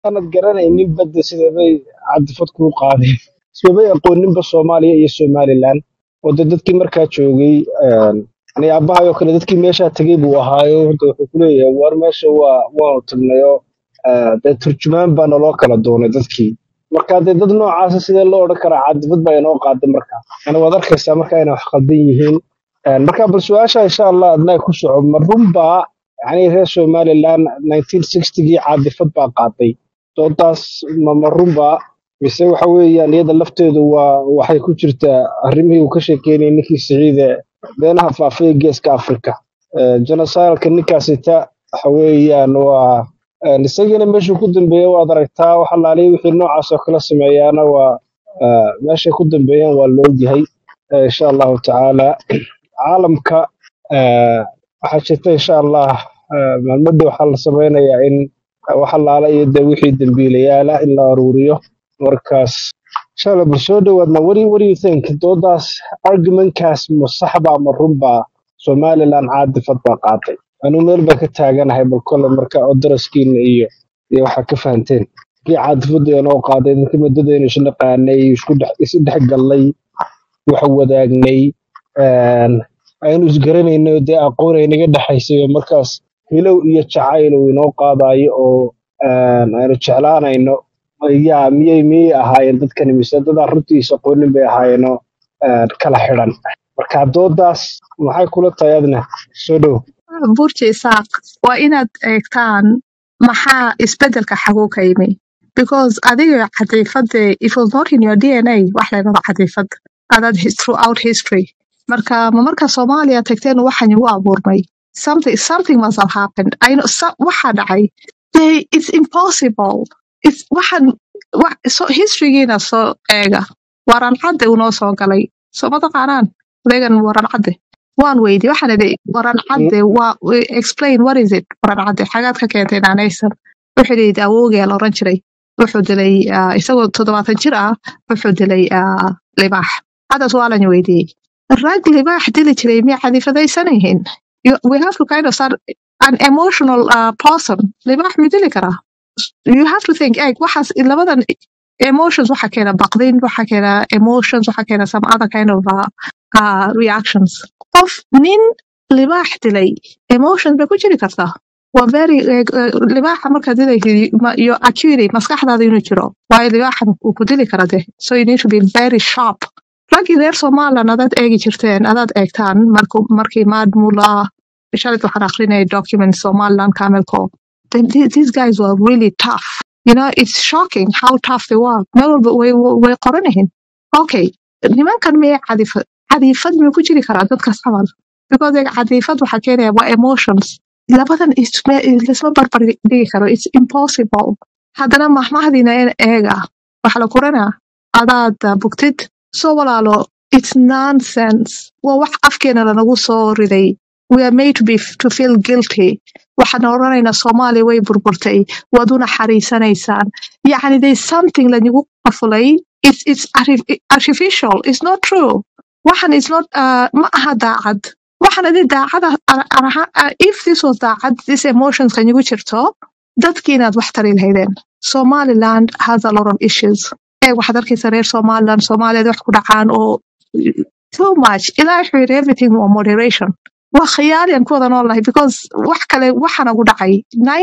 aanad garanaynin badda sidabay cadifad kuu qaadeen ismabay aqooninba soomaaliya iyo somalilan oo de dadkii markaa joogay ani aabahayoo kale dadkii meeshaa tegey buu ahaayo horta wuxuu ku leeyahay war meesha waa waanu tagnayo dee turjumaan baa naloo kala doonay dadkii marka dee dad noocaasa sidee loo odhan karaa cadifad baa inoo qaaday marka yani waad arkaysaa marka inay wax qaldan yihiin marka bal su-aasha insha allah adnaa ku soco ma runbaa yani reer somaliland 1960gii caadifad baa qaaday doodaas ma ma runbaa mise waxa weeyaan iyada lafteedu waa waxay ku jirtaa arrimihii uu ka sheekeynayay ninkii siciide beenaha faafaya geeska afrika genocidalka ninkaasita waxa weeyaan waa isagiina meeshuu ku dambeeya waad aragtaa wax alaaliya wixii noocaas oo kala sameeyaana waa meeshay ku dambeeyaan waa la ogyahay insha allahu tacaala caalamka waxaa jirta insha allah maalmada waxaa la sameynayaa in wax alaala iyo de wixii dembiilayaala in la aruuriyo markaas insha allah bal soo dhowaadna wari what do you think doodaas argumentkaas ma saxba ma runbaa somaliland caadifad baa qaatay anuu meel baa ka taaganahay bal kole marka oo daraskiina iyo iyo waxaa ka fahanteen kii caadifada inoo qaaday markii muddadaynu isnaqaanay isku dhex isu dhex gallay wax wadaagnay aynu isgaranayno dee aqoon ay naga dhexaysay markaas hilow iyo jacayl uu inoo qaadayo oo aynu jeclaanayno yaa miyay miyay ahaayeen dadkani mise dadaan runtiisa aqoonin bay ahaayeenoo kala xidhan marka doodaas maxay kula tahay adna soo dhow burji isaaq waa inaad eegtaan maxaa isbedelka xaguu ka yimi because adiga cadiifada it was not in your dna wax laydhada cadiifad adaad throughout history marka ma marka soomaaliya tagteen waxaan igu abuurmay something something must have happened I know, so, waxaa dhacay they, it's impossible it's waxaan wax so historygiina soo eega waran cadde unoo soo galay soo ma taqaanaan odegan waran cadde waan weydi waxaan idhi waran cadde waa explain what is it waran cadde xagaad ka keentay naanaysan wuxuu yidhi awowgee la oran jiray wuxuu dilay ah, isagoo toddobaatan jir ah wuxuu dilay ah, libaax hadas waa lan weydiiyey rag libaax dili jiray miya cadifadaysan yihiin You- we have to kind of start an emotional uh, person libaax miyuu dili karaa you have to think egg waxaas labadan emotions waxa keena baqdin waxa keena emotions waxa keena some other kind of uh, uh, reactions qof nin libaax dilay emotions bay ku jiri kartaa waa very eh, eh, libaaxa markaad dilaysid ma- your acuity maskaxdaada inuu jiro waayo libaaxan uu ku dili kara de so you need to be very sharp raggii reer somaliland adaad eegi jirteen adaad eegtaan marku markii maadmula shalit waxaan akrinayay document somaliland camelco then th- these guys were really tough you know it's shocking how tough they were meel walba way way qoran yihiin okay nimankan miyay cadifad cadifad miyuu ku jiri karaa dadkaas camal because like, cadifad waxaa keenaya waa emotions labadan isma- isma barbar dhigi karo it's impossible haddana mahmahdiina in eega waxa la kuranaa adaad uh, bugtid soo walaalo it's nonsense waa wax afkeena lanagu soo riday we are made to be to feel guilty waxaan oranaynaa soomaaliya way burburtay waad u naxariisanaysaan yacni there's something lanigu qafulay it's, it's artif- artificial it's not true waxan is not uh, ma aha daacad waxan adi daacada ar- ar- aha- uh, if this was daacad this emotions kanigu jirto dadkii inaad wax tari lahaydeen somaliland has a lot of issues ee waxaad arkaysa reer somaliland soomaaliyad wax ku dhacaan oo too much ilaa wuxuu yidhi everything waa moderation waa khiyaali aan ku wada noolnahay because wax kale waxaa nagu dhacay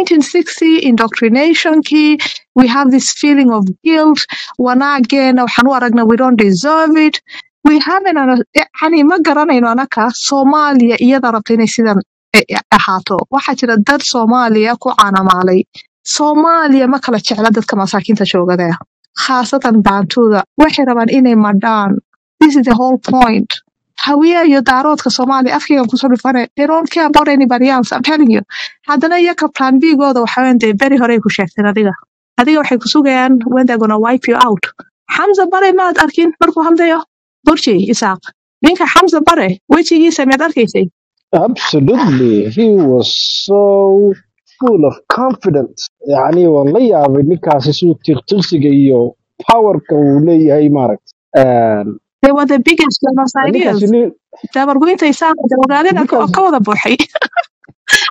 1960 indoctrinationkii we have this feeling of guilt wanaageena waxaan u aragna we don't deserve it we haven't ana- yani ma garanayno anaka soomaaliya iyada rabta inay sidan eh, eh, ahaato waxaa jira dad soomaaliya ku caanamaalay soomaaliya ma kala jecla dadka masaakiinta joogada khaasatan baantuuda waxay rabaan inay madhaan this is the whole point hawiya iyo daaroodka soomaaliya afkaygan kusoo dhufane they don't care about anybody else I'm telling you haddana iyaka plan b-gooda waxaween dee beri horey ku sheegteen adiga adiga waxay ku sugayaan when they're gonna wipe you out xamza bare maad arkin markuu hadlayo burji isaaq ninka xamza bare wejigiisa miyaad arkaysay Absolutely. He was so full of confidence. يعني waan la yaabay ninkaasi siduu tiqtiqsiga iyo powerka uu leeyahay maaragt they were the biggest genocideers ninkaasi nin dabargoynta isaaq dabargaadina ninkaasi ka wada buuxay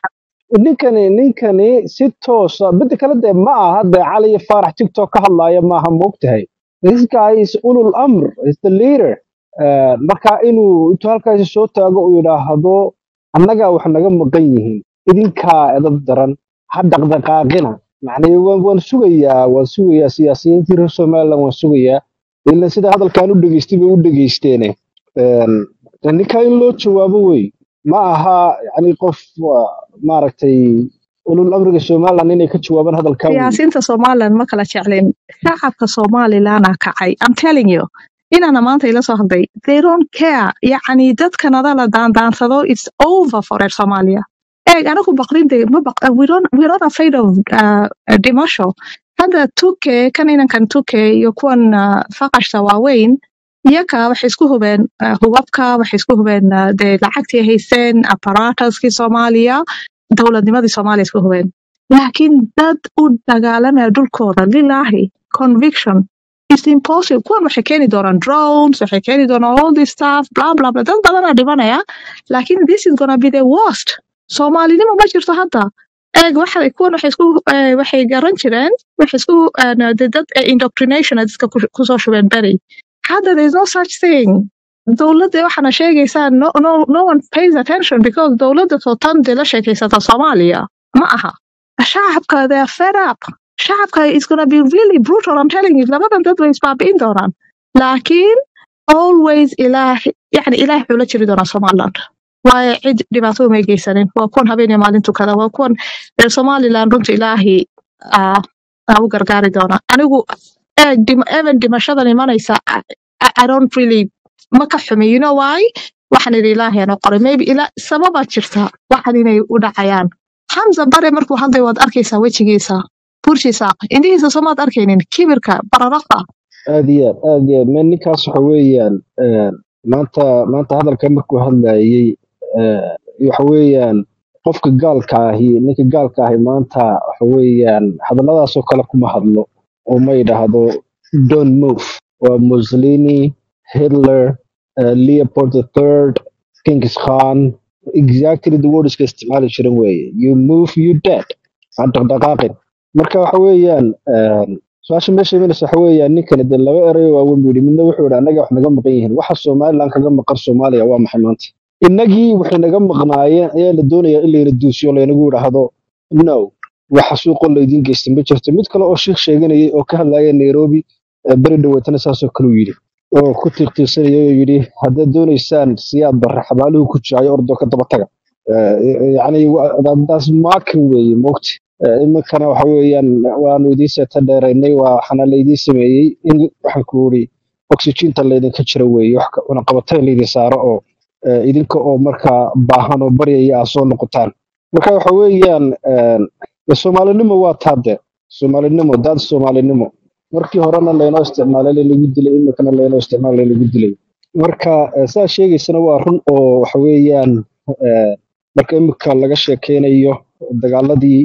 ninkani ninkani si toosa midda kale dee ma aha dee cali iyo faarax tiktok ka hadlaaya maaha moogtahay this guy is ulul amr is the leader Eh, marka inuu intuu halkaasi soo taago uu yidhaahdo annagaa wax naga maqan yihiin idinkaa edab daran ha dhaqdhaqaaqina macnii waan waan sugayaa waan sugayaa siyaasiyiintii reer somaliland waan sugayaa ila sida hadalkaan u dhegeystay bay u dhegeysteene Een, ninkaa in loo jawaabo wey ma aha yani qof waa, maaragtay ulul amriga somaliland inay ka jawaabaan hadalkaa wey siyaasiyiinta somaliland ma kala jeclin shacabka somalilandna kacay i'm telling you inana maanta ila soo hadlay they don't care yacni dadka nadala daandaansado it's over for reer somalia eeg anagu baqrinde ma baq we don't we're not afraid of uh, dhimasho hadda tuke kan inankan tuke iyo kuwan uh, faqashta waaweyn iyaka waxay isku hubeen uh, hubabka waxay isku hubeen uh, dee lacagtii haysteen apparatuskii soomaaliya dowladnimadii soomaaliya isku hubeen laakiin dad u dagaalamaya dhulkooda lilaahi conviction is impossible kuwan waxay keeni doonaan drones waxay keeni doonaan all this stuff bla bla bla dad badanaa dhimanaya laakiin this is gonna be the worst soomaalinimo ma jirto hadda eeg waxay kuwan waxay isku eh, waxay garan jireen waxay isku eh, de- dad eh, indoctrination dadka ku- kusoo shubeen beri hadda there is no such thing dowladda waxaana sheegaysaa no, no, no one pays attention because dowladda sootan dee la sheekaysata soomaaliya ma aha shacabka they are fed up shacabka is gonna be really brutal I'm telling you labadan dad way isbaabi'in doonaan laakiin always ilaah yani ilaah wuxuu la jiri doonaa somaliland waayo cid dhibaato may geysanin waa kuwan habeen iyo maalin tukada waa kuwan reer somaliland runta ilaahi ah, aa u gargaari doona anigu eeg dim- even dhimashadan imanaysa I, I I don't really ma ka xumi you know why waxaan idhi ilaahi anoo qoray maybe ila sababaa jirta waxan inay u dhacayaan xamza bare markuu hadlay waad arkaysaa wejigiisa burshiisa indhihiisa soomaad arkaynin kibirka bararaqa aad iyo aad aad iyo aad me ninkaas waxa weeyaan een, maanta maanta hadalka markuu hadlayey eh, waxa weeyaan qofka gaalka ahi ninka gaalka ahi maanta waxa weeyaan hadalladaasoo kale kuma hadlo oo ma yidhaahdo don't move waa mussolini hitler uh, leopold the third kingis khan exactly the wordska isticmaali jiran weeye you move you dead aan dhaqdhaqaaqin marka waxa weeyaan een, su-aasha meesha imanaysa waxa weeyaan ninkani dee laba erayo waaweyn buu yidhi midna wuxuu yidhi annaga wax naga maqan yihiin waxa somaliland kaga maqan soomaaliya waa maxay maanta innagii waxay naga maqnaayeen ayaa la doonayaa in layna duusiyo laynagu yidhaahdo no waxa suuqoo laydiin geystay ma jirto mid kale oo sheikh sheeganayay oo ka hadlaya nairobi ee beri dhaweetana saasoo kale uu yidhi oo ku tiiqtiiqsanaya oo yidhi haddaad doonaysaan siyaad barre xabaaluhu ku jaayo ordoo ka daba taga Eh, yacni daas maakin weeye moogta Eh, iminkana waxa weeyaan waanu idiin seeta dheeraynay waa waxaana laydiin sameeyey in waxaan ku uri oxygeenta laydinka jira weeye wax ka- cunaqabateyn laydin saaro oo eh, idinka oo markaa baahan oo baryaya aad soo noqotaan marka waxa weeyaan eh, de soomaalinimo waa taade soomaalinimo daad soomaalinimo markii horena laynoo isticmaalay laynagu dilay iminkana laynoo isticmaalay laynagu dilay marka eh, saa sheegaysana waa run oo waxa weeyaan eh, marka iminka laga sheekeynayo dagaaladii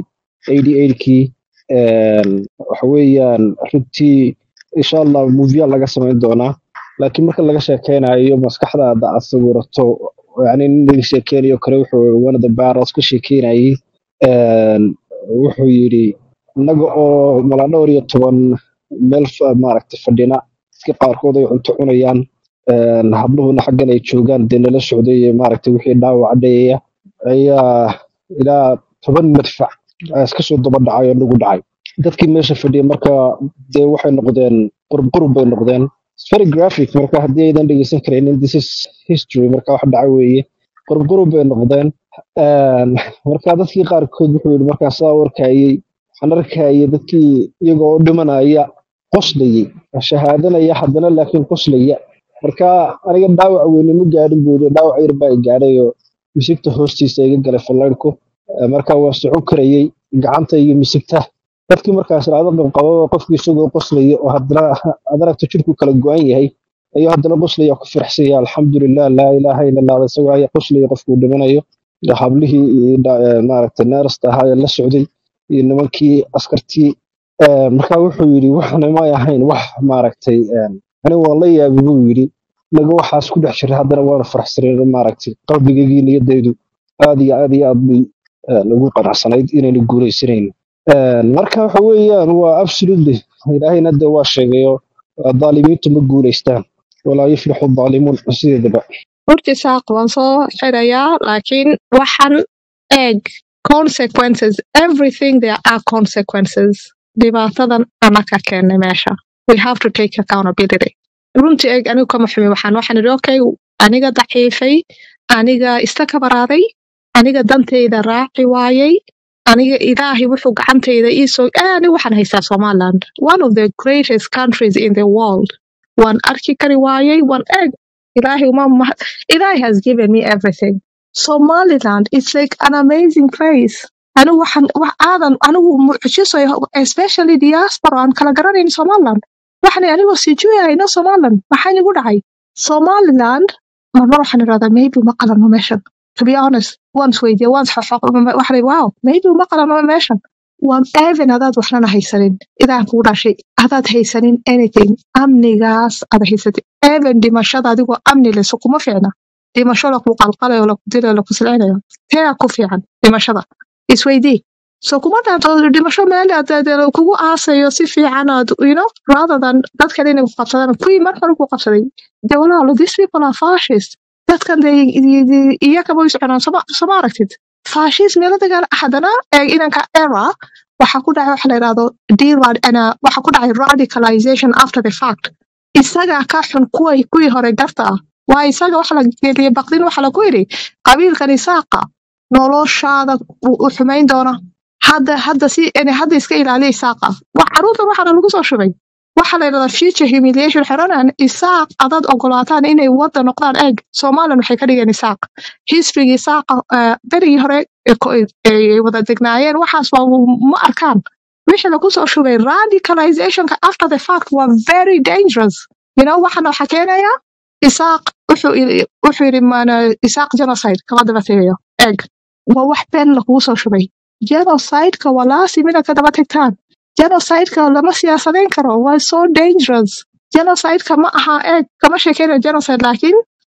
88kii waxa weeyaan runtii insha allah movia laga samayn doonaa laakiin marka laga sheekeynayo maskaxdaada aad sawirato yani nin laga sheekeynayo kale wuxuu one of the barrels ka sheekeynayay een, wuxuu yidhi innaga oo malaa dhowr iyo toban meel fa- maaragtay fadhina dadka qaarkood ay cunto cunayaan een, habluhuna xaggan ay joogaan dee nala socday ee maaragtay wixii dhaawaca dhayaya ayaa ilaa toban madfac ayaa iska soo daba dhacay oo nagu dhacay dadkii meesha fadhiya marka dee waxay noqdeen qurub qurub bay noqdeen It's very graphic marka haddii aydan dhegeysan karaynin this is history marka wax dhacay weeye qurub qurub bay noqdeen Een, marka dadkii qaarkood wuxuu yidhi markaa saa warkayey waxaan arkayay dadkii iyagoo u dhimanaya qoslayay shahaadanaya haddana laakiin qoslaya marka aniga dhaawac weyne ma gaadhin buu yidhi dhaawac yar baa i gaadhay oo misigta hoostiisa iga galay fallaydhku Eh, marka waa socon karayey gacanta iyo misigta dadkii markaas raado qabqababa qofkii isagoo qoslaya oo haddana aad aragto jirku kala go-an yahay ayuu haddana qoslaya ku firaxsanya alxamdulilah laa ilaaha ila allah isagoo ayaa qoslaya qofkuu dhimanayo iyo hablihii iyo dha- eh, maaragtay neerasta ahaa ee la socday iyo nimankii askartii Eh, marka wuxuu yidhi waxna may ahayn wax maaragtay eh, aniga waan la yaabi buu yidhi naga waxaas ku dhex jiray haddana waana faraxsaneen maaragtay qalbigaygii niyadaydu aad iyo aad iyo aad bay een, ugu qanacsanayd inaynu guulaysanayn Een, marka waxa weeyaan waa absolutely ilaahayna de waa sheegayo daalimiintu ma guulaystaan walaa yuflixu daalimuun sideedaba horti saaq waan soo xirayaa laakiin waxaan eeg consequences everything there are consequences dhibaatadan anaka keennay meesha we have to take accountability runtii eeg anigu kama xumi waxaan waxaan idhi okay aniga daciifay aniga istakabaraaday aniga dantayda raaci waayay aniga ilaahay wuxuu gacantayda iisoo eh, aniga waxaan haystaa somaliland one of the greatest countries in the world waan arki kari waayay waan eeg ilaahay uma mahad ilaahay has given me everything somaliland is like an amazing place anigu waxaan wax aadan anigu mucjiso especially diaspora aan kala garanayn somaliland waxaan anigoo sijuuyahayno somaliland maxaa igu dhacay somaliland marmar waxaan idhahdaa maybe uma qalanno meeshan to be honest waan isweydiiya waan isxoxoq waxaan idhi, wow maybe uma qalanno meeshan waan even adaad waxnana haysanin idaan kugu dhashay adaad haysanin anything amnigaas aad haysatid even dhimashada adigoo amni leh so kuma fiicna dhimasho laku qalqalayo laku dilayo laku silcinayo teea ku fiican dhimashada isweydii so kuma dhaanto dhimasho meel aad aad kugu aasayo si fiican aad you know rather than dadkan inay ku qabsadaan kuwii mar hore ku qabsaday de walaalo these people are fascist dadkan de iyakaba way soconaan soma soma aragtid fascist meelo dagaal haddana ee inanka era waxa ku dhacay waxa la yidhahdo derad ana waxa ku dhacay radicalization after the fact isaga ka xun kuway kuwii hore garta ah waa isaga waxa la geliyay baqdin waxa lagu yidhi qabiilkan isaaqa noloshaada u u xumayn doona hadda hadda si yani hadda iska ilaaliya isaaqa wax caruurta waxaana lagu soo shubay waxa la yidhahdaa future humiliation xeranan isaaq adaad ogolaataan inay wadda noqdaan eeg somalilan waxay ka dhigeen isaaq hisrigii isaaqa eh, berigii hore ee ko- ay wada degnaayeen waxaas waa ma arkaan wixii lagu soo shubay radicalizationka after the fact waa very dangerous you know waxana waxa keenaya isaaq wuxuu yidhi- wuxuu yidhi maana isaaq genocide kama daba tegayo eeg waa wax been lagugu soo shubay genocideka waa laasi mida ka daba tagtaan genocideka lama siyaasadayn karo waa so dangerous genocideka ma aha eeg kama sheekeynayo genocide laakiin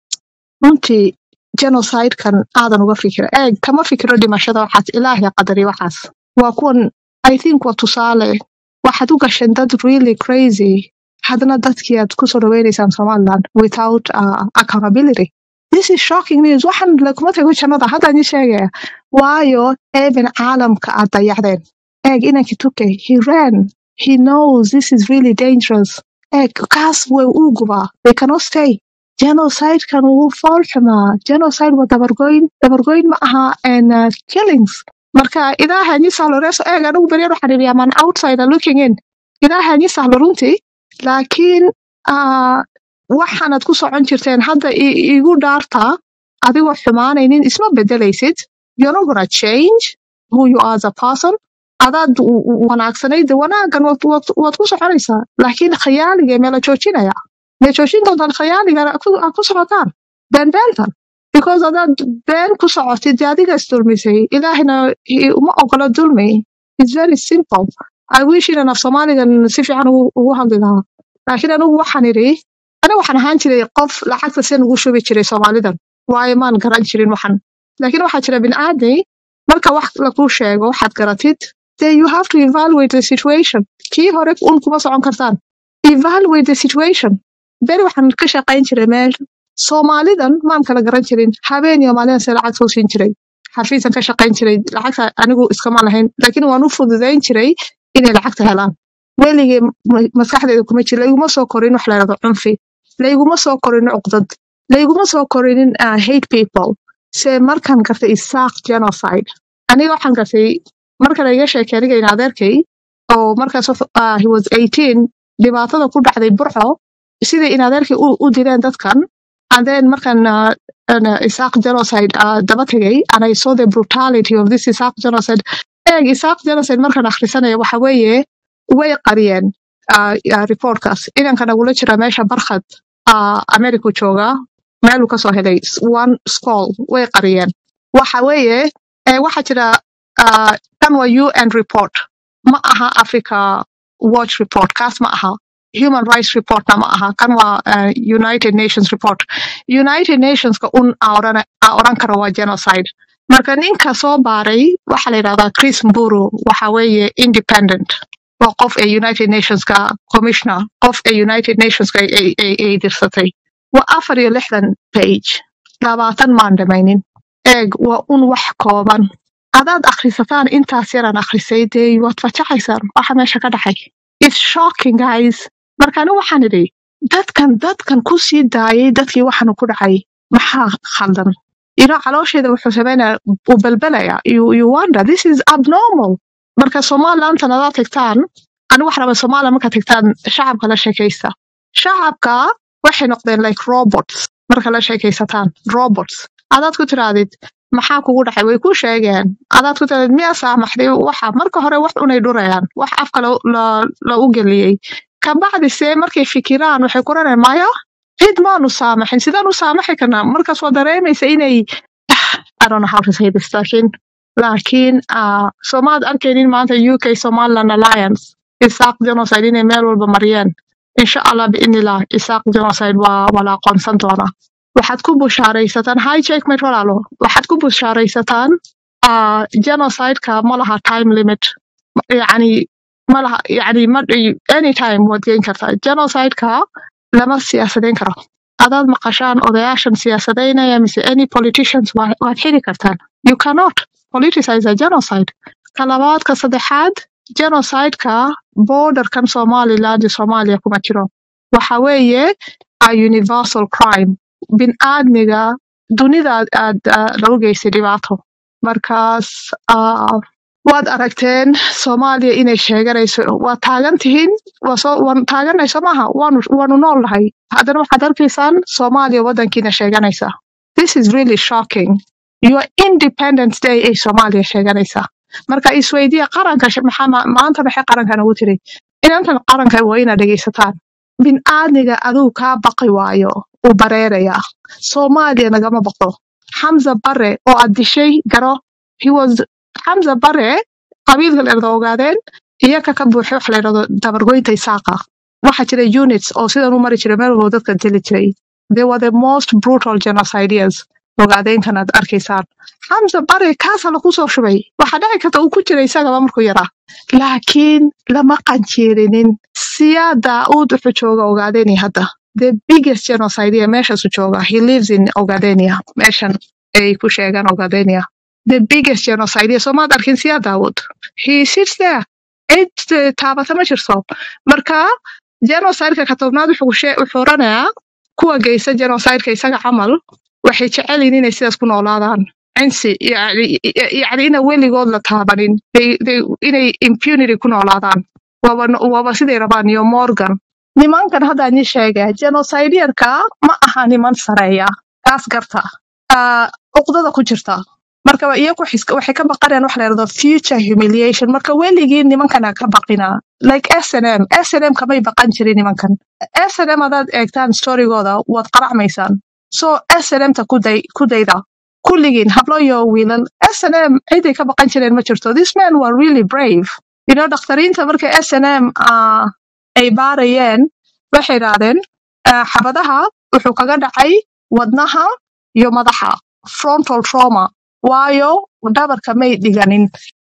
runtii genocidekan aadan uga fikira eeg kama fikiro dhimashada waxaas ilaahay qadari waxaas waa kuwan i think waa tusaale waxaad u gasheen dad really crazy haddana dadkii aad kusoo dhaweynaysaan somaliland without uh, accountability this is shocking news waxaan laguma tago jannada hadda idin sheegaya waayo even caalamka aad dayacdeen eeg inankii tuke he ran he knows this is really dangerous eeg kaas way uu gubaa they cannot stay genocidekan wuu fool xumaa genocide waa dabargoyn dabargoyn ma aha and uh, killings marka ilaahay ni sahlo reeso eeg anigu beryan waxaan idhi aman outsider looking in ilaahay ni sahlo runtii laakiin uh, waxaanad ku socon jirteen hadda i- igu dhaartaa adigoo xumaanaynin isma bedelaysid you're not gonna change who you are as a person adaad w- w- wanaagsanayd wanaagan waad waad- waad ku soconaysaa laakiin khiyaaliga meela joojinaya mee joojin doontaan khiyaaligan aad ku aad ku socotaan beenbeentan because adaad been ku socotid dee adiga isdulmisay ilaahina i- uma ogola dulmi its very simple i wish inan af soomaaligan si fiican ugu ugu hadli lahaa laakiin anigu waxaan idhi aniga waxaan ahaan jiray qof lacagta sen ugu shubi jiray soomaalidan waayo maan garan jirin waxan laakiin waxaa jira bini'aadmi marka wax lagu sheego waxaad garatid then you have to evaluate the situation kii hore un kuma socon kartaan evaluate the situation beri waxaan ka shaqayn jiray meel soomaalidan maan kala garan jirin habeen iyo maalin se lacag soo siin jiray xafiisan ka shaqayn jiray lacagta anigu iskama lahayn laakiin waan u fududayn jiray inay lacagta helaan weligay ma- maskaxdayda kuma jiro layguma soo korin wax la yidhahdo cunfi layguma soo korin cuqdad layguma soo korinin uh, hate people se markaan gartay isaaq genocide aniga waxaan gartay marka laiga sheekay aniga in adeerkay oo markaas wuxuu- ah, he was 18 dhibaatada ku dhacday burco sidai in adeerkay u, u dileen dadkan and then markaan uh, an, uh, isaaq genocide uh, daba tegay and I saw the brutality of this isaaq genocide eeg isaaq genocide markaan akhrisanaya waxa weeye way qariyeen uh, uh, reportkaas inanka nagula jira meesha barkhad uh, america jooga meeluu kasoo helay s- one school way qariyeen waxa weeye eh, waxa jira uh, kan waa un report ma aha africa watch report kaas ma aha human rights reportna ma aha kan waa uh, united nations report united nationska un aa oran aa oran kara waa genocide marka ninka soo baaray waxaa la yidhahdaa chris mburu waxa weeye independent waa qof ee united nationska commissioner qof ee united nationska ay ay- ay- ay dirsatay waa afar iyo lixdan page labaatan maan dhamaynin eeg waa un wax kooban adaad akhrisataan intaas yaraan akhrisay dee waad fajacaysaan waxa meesha ka dhacay its shocking guys marka ani waxaan idhi dadkan dadkan ku sii daayay dadkii waxaanu ku dhacay maxaa khaldan ilo caloosheeda wuxuu sameynaya uu balbalaya you, you wonder this is abnormal marka somalilantan adaad tagtaan ani wax raba somalia markaad tagtaan shacabka la sheekaysta shacabka waxay noqdeen like robots marka la sheekaysataan robots adaad ku tirahdid maxaa kugu dhacay way ku sheegeen adaad ku tirahdid miyaa saamaxday waxa marka hore wax unay dhurayaan wax afka la, la, la u geliyey kabacdi see markay fikiraan waxay kuranayaan maya cid maanu saamaxin sidaan u saamaxi karnaa markaas waa dareemaysa inay I don't know how to say this laakiin laakiin uh, soomaad arkaynin maanta UK Somaliland Alliance isaaq genocide inay meel walba mariyeen insha allah biidnillah isaaq genocide waa waa la aqoonsan doonaa waxaad ku bushaaraysataan hi checkmate walaalo waxaad ku bushaaraysataan uh, genocideka ma laha time limit yani ma laha yani ma anytime waad geyn kartaa genocideka lama siyaasadeyn karo adaad maqashaan odayaashan siyaasadeynaya mise any politicians waa- waad xiri kartaan you cannot politicize a genocide ka labaad ka saddexaad genocideka borderkan somaliland iyo soomaaliya kuma jiro waxa weeye a universal crime bin aadmiga dunida aad aad ah, lagu geystay dhibaato markaas ah, waad aragteen soomaaliya inay sheeganayso waad taagan tihiin waa soo waan taaganayso maaha waanu waanu nool nahay haddana waxaad arkaysaan soomaaliya waddankiina sheeganaysa this is really shocking your independence day ay soomaaliya sheeganaysa marka isweydiya qaranka sh- maxaa ma- maanta maxay qarankan ugu tiri inantan qaranka waa inaad dhegaysataan bin aadmiga aduu kaa baqi waayo uu bareerayaa soomaaliya nagama baqdo xamza bare oo aad dishay garo he was xamza bare qabiilka la yidhahdo ogaadeen iyaka ka buuxay waxa la yidhahdo dabargoynta isaaqa waxaa jira units oo sidan u mari jiray meel walba dadka dili jiray they were the most brutal genocideers ogaadeenkan aad arkaysaan xamza bare kaasa lagu soo shubay waxaa dhici karta uu ku jira isagaba markuu yaraa laakiin lama qanjeerinin siyaa daa'uud wuxuu jooga ogaadeni hadda the biggest genocide meeshaasu jooga he lives in ogadenia meeshan ay ku sheegaan ogadenia the biggest genocide soomaad arkin siyaa daawud he sits there cid eh, taabata ma jirto marka genocideka ka tobnaad wuxuu shee- wuxuu oranayaa kuwa geysta genocideka isaga camal waxay jecel yihiin inay sidaas ku noolaadaan cinsi yani yani ina weligood la taabanin They- they- inay impunity ku noolaadaan waaba waaba siday rabaan iyo morgan nimankan hadda ni sheega genocideyarka ma aha niman sareeya kaas garta Ah, uqdada ku jirta marka wa- iyagu xis- waxay ka baqanayaan waxa la yidhahdo future humiliation marka weligii nimankana ka baqina like snm snm kamay baqan jirin nimankan snm hadaad eegtaan storygooda waad qaracmaysaan so snmta ku day ku dayda kulligiin hablo iyo wiilal snm ciday ka baqan jireen ma jirto this man were really brave you know dakhtariinta markay snm uh, ay baarayeen waxay idhaahdeen ah, xabadaha wuxuu kaga dhacay wadnaha iyo madaxa frontal trauma waayo dhabarka may dhiganin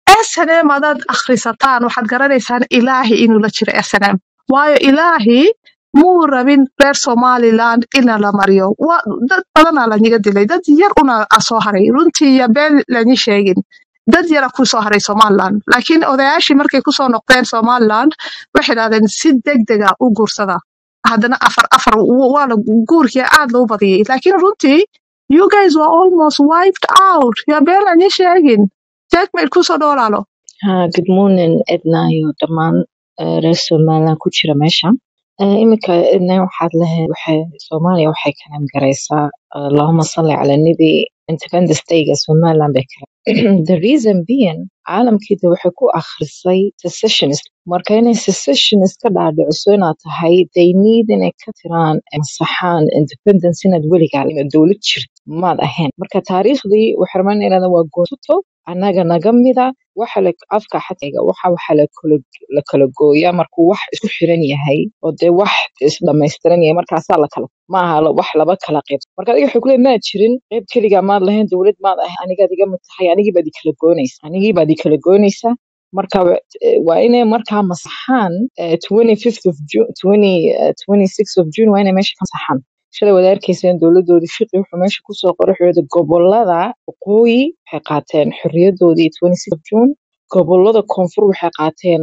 snm hadaad akhrisataan waxaad garanaysaan ilaahi inuu la jiro snm waayo ilaahi muu rabin reer somaliland ina la mariyo Waa- dad badanaa laniga dilay dad yar una a soo haray runtii iyo been lani sheegin dad yara ku soo haray somaliland laakiin odayaashii markay kusoo noqdeen somaliland waxay idhahdeen si degdega u guursada haddana afar afar w- waa la guurkii aad loo badiyey laakiin runtii you guys were almost wiped out yaa been lani sheegin jackmail kusoo dhoolaalo Ha, good morning Edna iyo dhammaan eh, reer Somaliland ku jira meesha. Eh, Iminka Edna waxaad lehe waxay Soomaaliya waxay ka garaysaa Allahumma salli ala nabi Independence Day-ga Somaliland bay kala. The reason being caalamkii de waxay ku akhrisay secessionist marka inay secessionist ka dhaadhiciso inaad tahay they need inay ka tiraan masaxaan independence inaad weligaa inaad dowlad jirto maad ahayn marka taariikhdii waxay rabaan inay waa goosato annaga naga mida waxa la afka xatayga waxa waxa la kala la kala gooyaa markuu wax isku xiran yahay oo dee wax isdhamaystiran yahay markaasaa la kala maaha la- wax laba kala qayb marka adiga waxay kuleeyahay maad jirin qayb keligaa maad lahayn dowlad maad ahay anigaad iga mid tahay anigii baad i kala goonaysa anigii baad i kala goonaysa marka wa- eh, waa inay markaa masaxaan eh, 25th of June 20 eh, 26th of June waa inay meesha ka masaxaan shalay wada arkayseen dowladoodii fiqi wuxuu meesha kusoo qoray wuxuu yidhi gobolada waqooyi waxay qaateen xorriyadoodii 26th of June gobolada koonfur waxay qaateen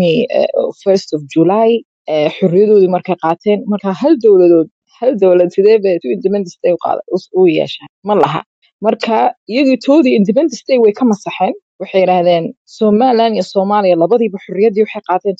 21st of July eh, xorriyadoodii markay qaateen marka hal dowladood hal dowlad sidee bay two independence day u qaada us- u yeeshaan ma laha marka iyagii toodii independence day way ka masaxeen waxay yidhaahdeen somaliland iyo soomaaliya labadiiba xorriyaddii waxay qaateen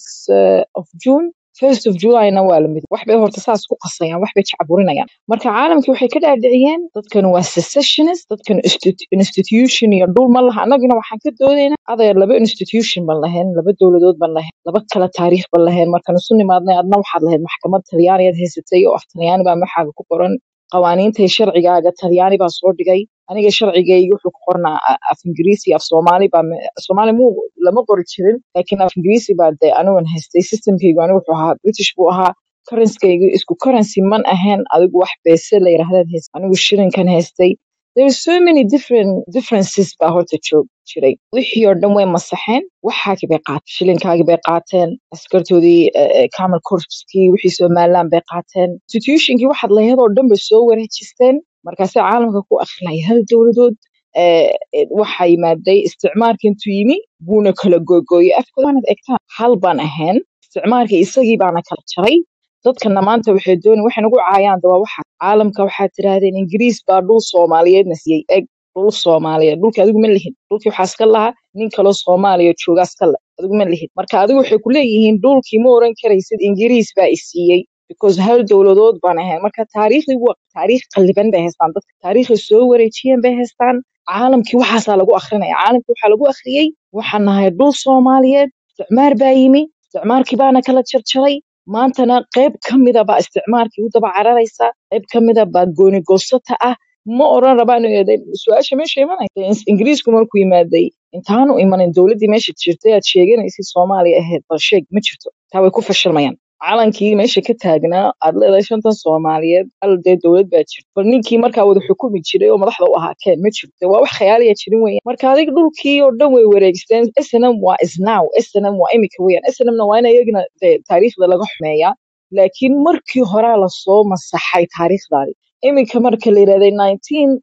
20 of June first of Julyna waa la mid wax bay horta saas ku qasayaan wax bay jacburinayaan marka caalamkii waxay ka dhaadhiciyeen dadkan waa secessionist dadkan institu- institution iyo dhul ma laha annagina waxaan ka doodaynaa adeer laba institution ban lahayn laba dowladood ban lahayn laba kala taariikh ban lahayn markaan isu nimaadnay adna waxaad lahayd maxkamad talyaaniyaad haysatay oo af talyaani baa maxaaga ku qoran qawaaniinta iyo sharcigaaga talyaani baa soo dhigay aniga sharcigayga wuxuu ku qornaa a- af ingiriisi af soomaali baa me- soomaali muu lama qori jirin laakiin af ingiriisi baa dee anigan haystay systemkaygu anigu wuxuu ahaa british buu ahaa currency-gaygu isku currency man ahayn adigu wax beese la yidhaahdaad haystay anigu shilinkan haystay there are so many different differences baa horta joog jiray wixii oo dhan way masaxeen waxaagii bay qaateen shilinkaagii bay qaateen askartoodii eh, eh, camel corpskii wixii somaliland bay qaateen institutionkii waxaad lahayd oo dhan bay soo wareejisteen markaasay caalamka ku akhriyay hal dowladood eh, eh, waxaa yimaaday isticmaalka intuu yimi buuna kala googooyey afkooda waanad egtaan hal baan ahayn isticmaalka isagii baana kala jaray dadkana maanta waxay doonayaan waxay nagu caayaan daba waxa caalamka waxaad tidhaahdeen ingiriis baa dhul soomaaliyeedna siiyey eg dhul soomaaliyeed dhulka adigu ma lihin dhulkii waxaa iska lahaa nin kaloo soomaaliya joogaa iska le adigu ma lihin marka adigu waxay ku leeyihiin dhulkii ma oran karaysid ingiriis baa i siiyey because hal dowladood baan ahayn marka taariikhdii waa taariikh qalliban bay haystaan dadka taariikhay soo wareejiyeen bay haystaan caalamkii waxaasaa lagu akrinaya caalamkii waxaa lagu akhriyey waxaan nahay dhul soomaaliyeed isticmaar baa yimi isticmaarkii baana kala jarjaray maantana qayb ka mida baa isticmaalkii u daba cararaysa qayb ka mida baa gooni goosata ah ma oran rabaan inuu yahay su-aasha meesha imanaysa In- ingiriisku markuu yimaaday intaanu imanin dowladdii meesha jirtay aad sheeganaysid soomaaliya ahayd bal sheeg ma jirto taa way ku fashilmayaan calankii meesha ka taagnaa aad leedahay shantan soomaaliyeed hal dee dowlad baa jirta bal ninkii markaa wada xukumi jiray oo madaxda u ahaa keen ma jirto waa wax khayaaliya jirin weeyaan marka adiga dhulkii oo dhan way wareegisteen snm waa isnow snm waa imika weeyaan snmna waa in iyagina dee taariikhda laga xumeeyaa laakiin markii horaa lasoo masaxay taariikhdaadi iminka marka la yidhahday 19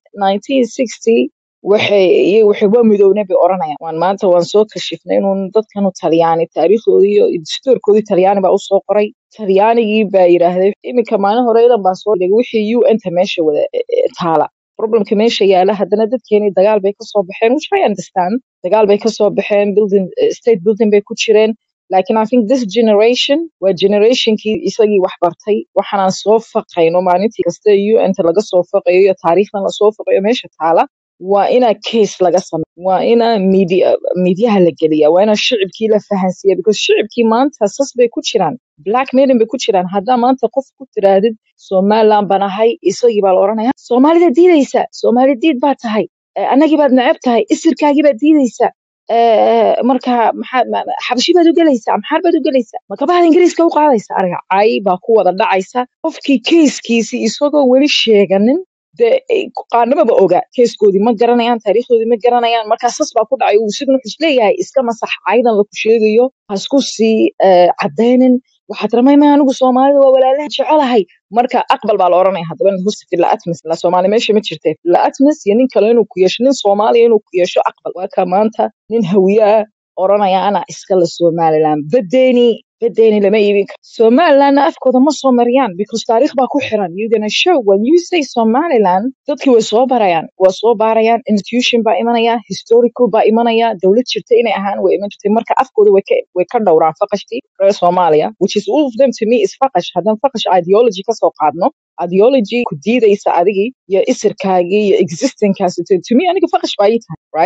1960 waxay iyagu waxay waa midownay bay oranayaan waan maanta waan soo kashifnay inuun dadkanu talyaani taariikhdoodii iyo dastuurkoodii talyaani baa usoo qoray talyaanigii baa yidhaahday iminka maalin hore idan baan soo dhigay wixii un ta meesha wada e- e- taala problemka meesha yaala haddana dadkeenii dagaal bay kasoo baxeen which I understand dagaal bay kasoo baxeen building eh, state building bay ku jireen laakiin I think this generation waa generationkii isagii wax bartay waxaanaan soo faqayno maalintii kasta un ta laga soo faqayo iyo taariikhdan lasoo faqayo meesha taala waa inaa case laga sameeyo waa inaa media mediaha la geliya waa inaa shicibkii la fahansiiya because shicibkii maanta sas bay ku jiraan black maiden bay ku jiraan haddaa maanta qof ku tiraadid somaliland baan ahay isagii baa la oranaya soomaalida diidaysa soomaali diid baa tahay Eh, annagii baad neceb tahay isirkaagii baad diidaysa Eh, marka maxaad ma- ma- xabashi baad u gelaysaa maxaar baad u gelaysaa makabahaad ingiriiska u qaadaysa ariga cay baa ku wada dhacaysa qofkii keiskiisii isagoo weli sheeganin dee ay ku- qaarnimaba oga keeskoodii ma garanayaan taariikhdoodii ma garanayaan markaa sas baa ku dhacay uu sidna wuxuu isleeyahay iska masax caydan laku sheegayo ha isku sii eh, cadaynin waxaad ramayma anigu soomaalida waa walaalaha jecelahay marka aqbal baa la oranaya haddaba in husi fila atmis la soomaali meesha ma jirte fila atmis iyo nin kale inuu ku yeesho nin soomaaliya inuu ku yeesho aqbal waa ka maanta nin hawiye ah oranaya ana iskale somaliland badeeni badeeni lama iibin karo somalilandna afkooda ma soo mariyaan because taariikh baa ku xiran you gonna show when you say somaliland dadkii way soo barayaan waa soo baarayaan institution baa imanaya historical baa imanaya dowlad jirta inay ahaan way iman jirtay marka afkooda way ka way ka dhowraan faqashtii reer soomaaliya which is all of them to me is faqash haddaan faqash ideology kasoo qaadno ideology ku diidaysa adigii iyo isirkaagii iyo existingkaasi to to me aniga faqash baa ii tahay right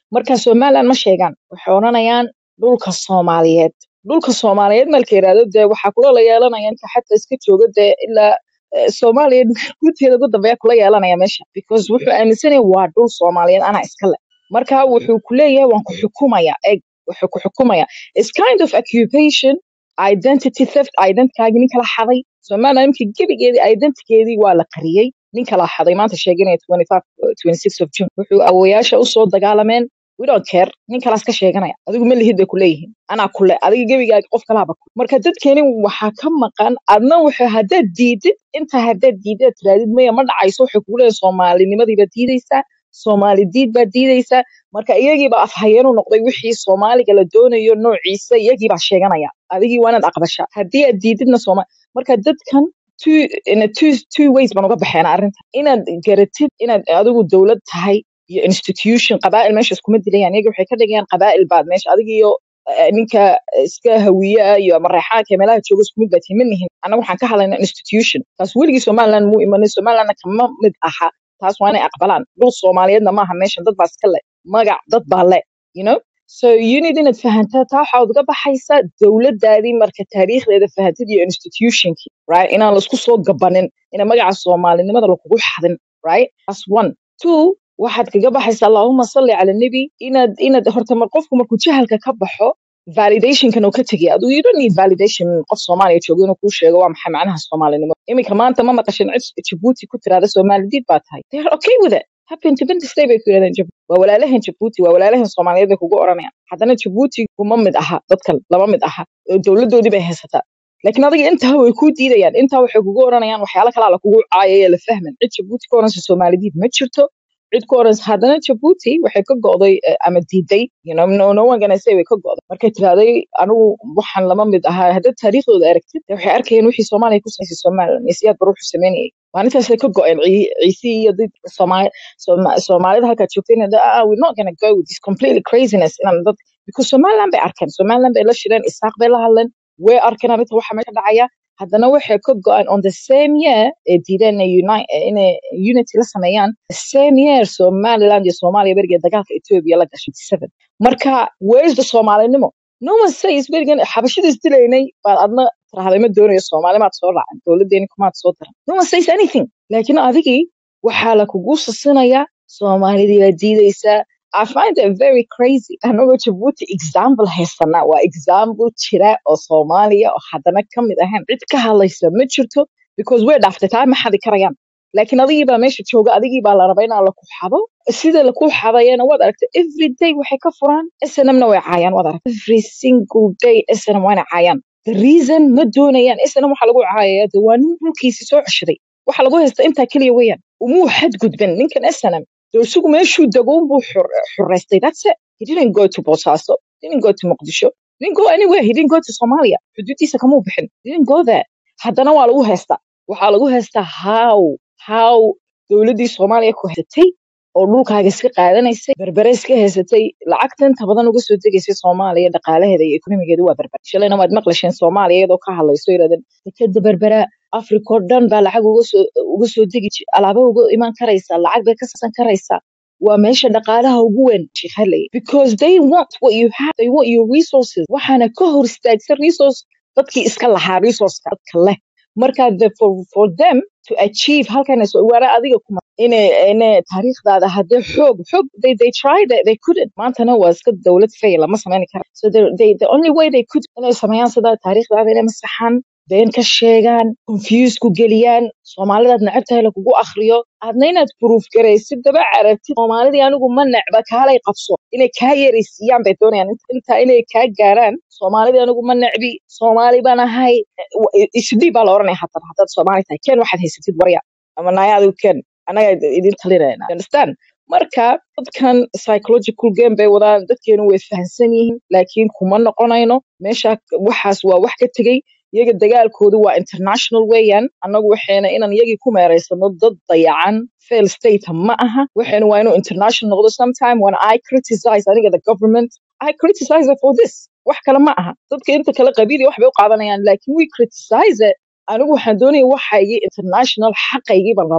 marka somaliland ma sheegaan waxay odhanayaan dhulka soomaaliyeed dhulka soomaaliyeed marka yidhahdo dee waxaa kula la yeelanaya inta xataa iska jooga dee ilaa eh, soomaaliya guudkeeda ugu dambeeya kula yeelanaya meesha because wuxuu aaminsanaya waa dhul soomaaliyeed anaa iska le marka wuxuu ku leeyahay waan ku xukumaya eg wuxuu ku xukumaya is kind of occupation identity theft identitygaagi nin kala xaday somaliland imika gebigeedii identitygeedii waa la qariyey nin kala xaday maanta sheeganaya 25 26 of june wuxuu awoyaasha usoo dagaalameen we don't care nin kalaas ka sheeganaya adigu ma lihid bay kuleeyihiin anaa kule adiga gebigaaga qof kalaaba ku marka dadkeeni waxaa ka maqan adna wuxuu haddaad diidid inta haddaad diidid tiraadid maya ma dhacayso waxay kugu leeyihin soomaalinimadiiba diidaysaa soomaali diid baa diidaysaa marka iyagiiba afhayeenu noqday wixii soomaaliga la doonayo noociisa iyagiibaa sheeganaya adigii waa inaad aqbasha haddii aad diididna sooma marka dadkan two in a two two ways baan uga baxeena arrinta inaad garatid inaad adigu dowlad tahay iyo institution qabaa'il meesha iskuma dilayaan iyaga waxay ka dhigayaan qabaa'il baad meesha adiga iyo eh, ninka iska hawiye ah iyo mareexaanka ee meelaha jooga isku mid baad tihin nihin annaga waxaan ka hadlaynaa institution taas weligii somaliland muu imanin somalilandna kama mid aha taas waa inay aqbalaan dhul soomaaliyeedna maaha meeshan dad baa iska le magac dad baa le you know so you need inaad fahantaa taa waxaad uga baxaysaa dowladaadii marka taariikhdeeda fahantid iyo institutionkii right inaan laisku soo gabanin ina magaca soomaalinimada lakugu xadin right that's one two waxaad kaga baxaysaa allahuma salli cala nebi inaad inaad horta mar qofku markuu jahalka ka baxo validationkan uu ka tegaya adigu you don't need validation qof soomaaliya joogo inuu kuu sheego waa maxay macnaha soomaalinimo iminka maanta ma maqashin cid jabuuti ku tiraada soomaalidid baa tahay they are okay with it happy independence day bay ku yidhahdeen jabuuti waa walaalahan jabuuti waa walaalahan soomaaliyeed bay kugu oranayaan haddana jabuuti kuma mid aha dadkan lama mid aha dowladoodii bay haysataa laakiin adiga intaa way kuu diidayaan intaa waxay kugu oranayaan waxyaalo kalaa la kugu caayaya la fahman cid jabuuti ka oranaysa soomaalidid ma jirto cid ku oranaysa haddana jabuuti waxay ka go'day eh, ama diiday you know, no, no one gonna say way ka go'day markay tirahday anigu waxaan lama mid ahaa haddaad taariikhdooda aragtid dee waxay arkayeen wixii soomaaliya ku samaysay somaliland iyo siyaad bar wuxuu sameynayay maalintaasay ka go'een Cii- ciise iyo dad Soomaali Sooma- soomaalida halkaad joogtayna da- ah, we're not gonna go with this completely craziness inaan dad because somaliland bay arkeen somaliland bay la shireen isaaq bay la hadleen way arkeen arrinta waxa meesha dhacaya haddana waxay ka go'an on the same year ee diideen inay uni- inay unity la sameeyaan the same year somaliland iyo soomaaliya berigeed dagaalka ethiopia la gashay 7 marka where's the soomaalinimo no one says berigan xabashida isdilaynay baad adna tirahday ma doonayo soomaali maad soo raacin dowladeeni kumaad soo daran no one says anything laakiin adigii waxaa la kugu sasinayaa soomaalidii la diidaysaa I find it very crazy. Anagoo Djibouti example haysanaa waa example jira oo Soomaaliya oo haddana ka mid ahayn cid ka hadlaysa ma jirto because way dhaaftay taa ma xadi karayaan laakiin adigii baa meesha jooga adigii baa la rabaa inaa laku xado sida laku xadayana waad aragtay every day waxay ka furaan snmna way caayaan waad aragtay every single day snm wayna caayaan the reason ma doonayaan snm waxa lagu caayaya de waa nin dhulkiisi soo ceshaday waxa lagu haysta intaa keliya weeyaan umuu xadgudbin ninkan snm dee isagu meeshuu dego unbuu xur- xureystay that's it he didn't go to boosaaso he didn't go to muqdisho he didn't go anywhere he didn't go to somalia xuduudiisa kamuu bixin he didn't go there haddana waa lagu haystaa waxaa lagu haystaa how how dowladdii soomaaliya ku haysatay oo dhulkaaga iska qaadanaysay berbere iska haysatay lacagta inta badan uga soo degaysay soomaaliya dhaqaalaheeda iyo ekonomigeeda waa berbere shalayna waad maqlasheen soomaaliya iyadoo ka hadlayso yidhahdeen dekeda berbera africa oo dhan baa lacag uga soo uga soo degi ji- alaaba uga iman karaysaa lacag bay ka sasan karaysaa waa meesha dhaqaalaha ugu weyn sheekh hadlay because they want what you have they want your resources waxaana ka hor istaagsan resource dadkii iska lahaa resourceka dadka leh marka the, for, for them to achieve halkan soo waara adiga kuma inay inay taariikhdaada haddee xoog xoog they, they tried it they couldn't maantana waa iska dowlad fail lama samayn kara so they, they, the only way they could inay sameeyaan sida taariikhdaada inay masaxaan been ka sheegaan confuse ku geliyaan soomaalidaad necabtahay lagugu akhriyo aadna inaad proof garaysid daba carabtid soomaalidii anigu ma necba kaalay qabso inay kaa yaraysiiyaan bay doonayaan Int- intaa inay kaa gaaraan soomaalidii anigu ma necbi soomaali baan ahay isdhiib baa la oranaya haddana haddaad soomaali tahay ken waxaad haysatid warya ama naya adigu ken anaga idin talinayna You understand marka dadkan psychological game bay wadaan dadkeenu way fahansan yihiin laakiin kuma noqonayno meesha waxaas waa wax ka tegey iyaga dagaalkoodu waa international weeyaan annagu waxayna inaan iyagii ku meeraysano dad dayacan fail state ma aha waxayna waa inuu international noqdo sometime when i criticize aniga the government i criticize it for this wax kale ma aha dadka inta kale qabiili wax bay u qaadanayaan laakiin we criticize it anigu waxaan doonaya waxaygii international xaqaygii baan rabaa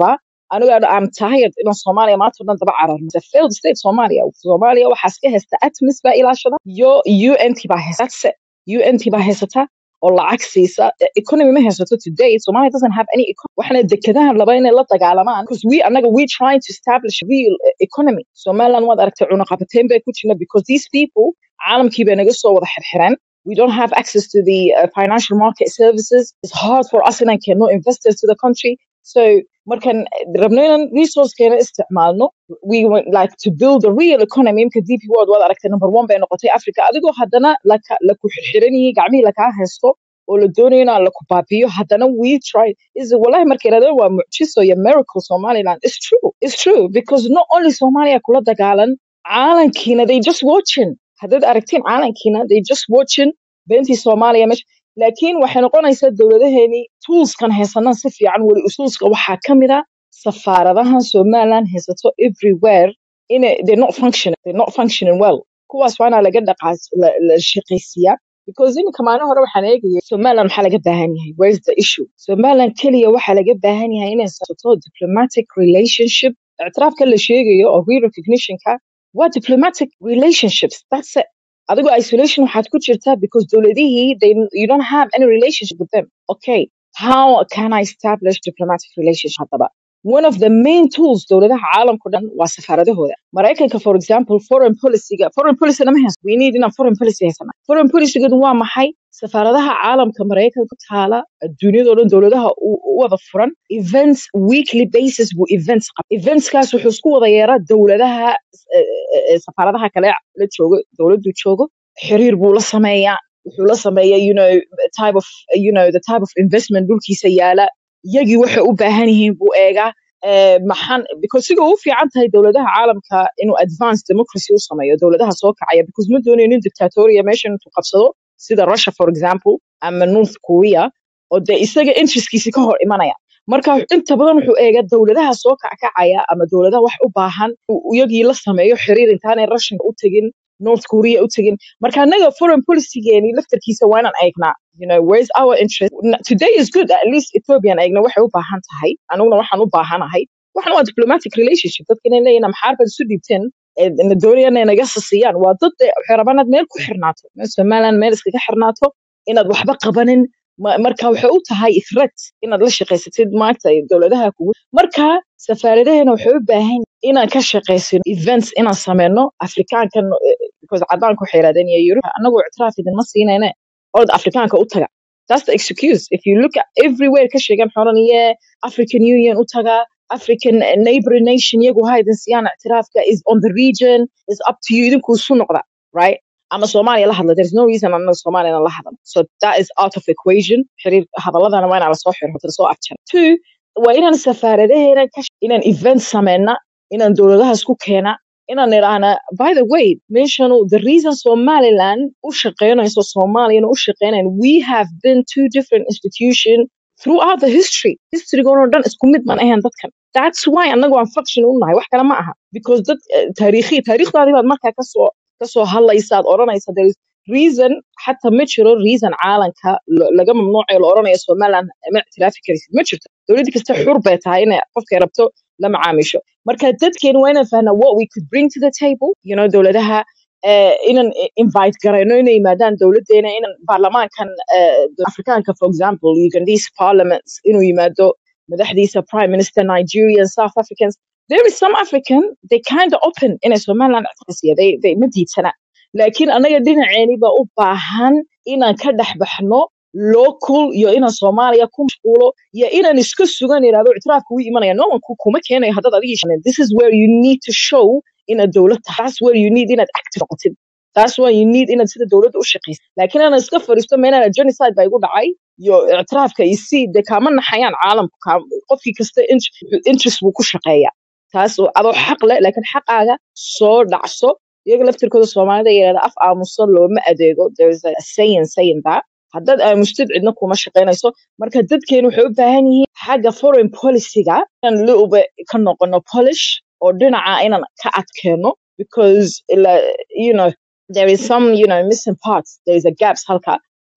aniga I'm tired inaan Soomaaliya maanta oo dhan daba cararno the failed state Soomaaliya Soomaaliya waxaa iska haysta ATMIS baa ilaashada iyo UNT baa haysta That's it. UNT baa haysata oo lacag siisa economy ma haysato today Somalia doesn't have any economy waxaana dekedahan laba inay la dagaalamaan because we anaga we trying to establish real uh, economy Somaliland waad aragtay cunaqabateyn bay ku jirna because these people caalamkii bay naga soo wada xirxiran we don't have access to the uh, financial market services it's hard for us inaan keenno investors to the country so markan rabno inaan resourcekeena isticmaalno we want like to build a real economy imka DP World waad aragtay number one bay noqotay Africa adigoo haddana laka la ku xirxiran yihiin gacmihii lakaa haysto oo la doonayo inaan la ku baabiyo haddana we try is wallahi marka yidhahdeen waa mucjiso iyo miracle Somaliland it's true it's true because not only Somalia kula dagaalan caalankiina they just watching haddaad aragtiin caalankiina they just watching beentii Soomaaliya meesha laakiin waxay noqonaysaa dowladaheeni toolskan haysanan si fiican weli usuulska waxaa ka mid a safaaradahan Somaliland haysato everywhere in they're not functioning they're not functioning well kuwaas waa inaa laga dhaqaas la, la shaqaysiiyaa because iminka maalin hore waxaan eegayay Somaliland maxaa laga baahan yahay where is the issue Somaliland keliya waxaa laga baahan yahay inay sato diplomatic relationship ictiraafka la sheegayo oo re-recognitionka waa diplomatic relationships that's it adigoo isolation waxaad ku jirtaa because dowladihii they you don't have any relationship with them okay how can I establish diplomatic relationship haddaba one of the main tools dowladaha caalamka o dhan waa safaaradahooda maraykanka for example foreign policyga foreign policy lama haysto we need inaan foreign policy haysana foreign policygeedu waa maxay safaaradaha caalamka maraykanka ku taala adduunyada o dhan dowladaha u u wada furan events weekly basis buu events qaba eventskaas wuxuu isku wada yeeraa dowladaha eh, eh, eh, safaaradaha kale la joogo dowladdu joogo xiriir buu la sameeyaa wuxuu la sameeyaa you know type of you know the type of investment dhulkiisa yaala yagii waxay u baahan yihiin buu eegaa Eh, maxaan because siga u fiican tahay dowladaha caalamka inuu advanced democracy u sameeyo dowladaha soo kacaya because ma doonayo nin dictatoria meeshan intuu qabsado sida Russia for example ama North Korea oo dee isaga interestkiisi ka hor imanaya marka inta badan wuxuu eegaa dowladaha soo kackacaya ama dowladaha wax u baahan uu iyagii la sameeyo xiriir intaanay Russia u tegin North Korea u tegin marka anaga foreign policygeeni laftarkiisa waa inaan eegnaa you know where's our interest N- today is good at least Ethiopian eegna waxay u baahan tahay anuguna waxaan u baahanahay waxna waa diplomatic relationship dadka inay leeyihin maxaar baad isu dhiibteen ee na doonayaan inay naga sasiyaan waa dad dee waxay rabaan inaad meel ku xirnaato meel Somaliland meel iskaga xirnaato inaad waxba qabanin ma- marka waxay u tahay threat inaad la shaqaysatid maanta dowladaha kugu marka safaaradaheena waxay u baahan yihiin inaan ka shaqaysino events inaan sameyno afrikaankan eh, because cadaanku waxay yidhahdeen iyo yurub anagoo ictiraaf idinma siinayne orod afrikaanka u taga that's the excuse if you look at everywhere ka sheegan xoran iyo african union u taga african eh, neighboring nation iyagu ha idin siiyaan ictiraafka is on the region is up to you idinku isu noqda right ama Soomaaliya la hadla there's no reason anaga Soomaaliya inaan la hadlo so that is out of equation xiriir hadaladana waa inaan lasoo xiro lasoo afjaro two waa inaan safaaradaheena ka sh- inaan event sameyna inaan dowladaha isku keena inaan idhaahna by the way meeshanu the reason Somaliland u shaqeynayso Soomaaliyana u shaqeynayn we have been two different institutions throughout the history historygoon oo dhan isku mid man ahayn dadkan that's why anagu aan function u nahay wax kale ma aha because dad eh, taariikhi taariikhdaadii baad markaa kasoo kasoo hadlaysaad odhanaysa there is reason xataa ma jiro reason caalanka la- laga mamnuucayo la odhanayo Somaliland ma ictiraafi karaysid ma jirto dowlad kasta xur bay tahay inay qofkay rabto la macaamisho marka dadkeena waa inaan fahnaa what we could bring to the table you know dowladaha eh, inaan i- invite garayno inay yimaadaan dowladeena inaan baarlamaankan eh, afrikaanka for example ugandese parliaments inuu yimaado madaxdiisa prime minister nigerian south africans there is some african they kind of open inay somaliland ictiraasiya they, they ma diidsana laakiin anaga dhinaceeni baa u baahan inaan ka dhex baxno local iyo inaan soomaaliya ku mashquulo iyo inaan iska sugan idhahdo ictiraafka wuu imanaya no one ku- kuma keenayo haddaad adigii shanin this is where you need to show inaad dowlad tahay that's where you need inaad active noqotid that's why you need inaad sida dowladda u shaqaysid laakiin inaan iska fadhiisto meenana genocide baa igu dhacay iyo ictiraafka iyo si dee kaama naxayaan caalamku kaam- qofkii kasta int- interest buu ku shaqeeyaa taas oo adoo xaq leh laakiin xaqaaga soo dhacso iyaga laftirkooda soomaalida yidhahda af aamusan looma adeego there is a saying saying that haddaad aamustid cidna kuma shaqaynayso marka dadkeenu waxay u baahan yihiin xagga foreign policyga inaan little bit ka noqono polish oo dhinaca inaan ka adkeeno because ila- you know there is some you know missing parts there is a gaps halka